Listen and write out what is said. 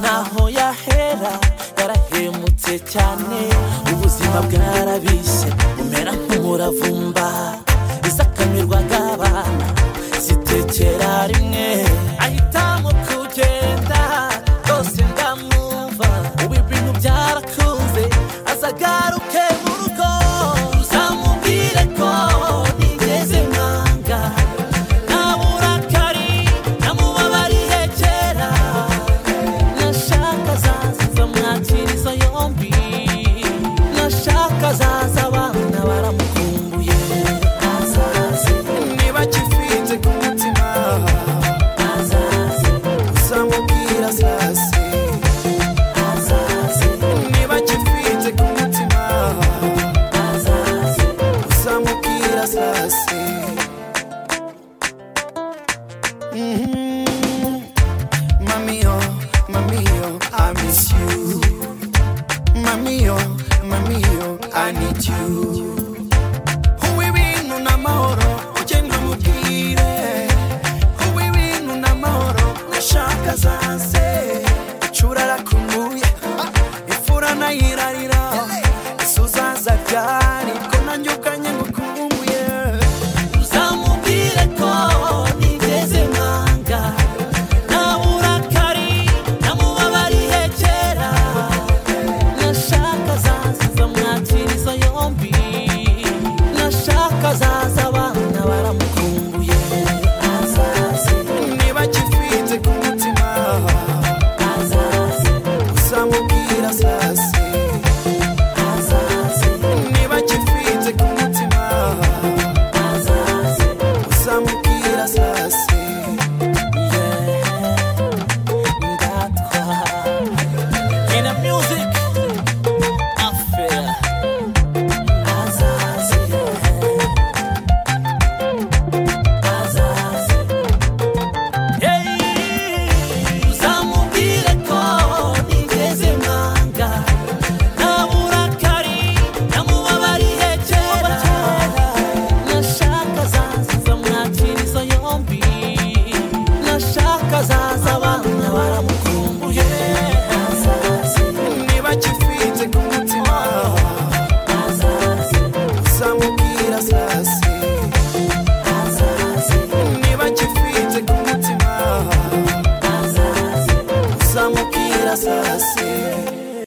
ntaho yahera yarahemutse cyane ubuzima bwe narabise umera nk'umuravumba izakamirwa abana zitekera rimwe ahitamo kugenda rwose ndamwumva ubu ibintu byarakunze azagaruke mu rugo uzamubwire ko nigeze mwanga nawe urakari namubabariye kera nashaka azaza mwakira izo yombi nashaka azaza abana baramukumbuye azaze niba kifinze ku mutima azaze uzamubwira sase azaze niba kifinze ku mutima azaze uzamubwira sase mamiyo mamiyo i miss you mamiyo mamiyo i need you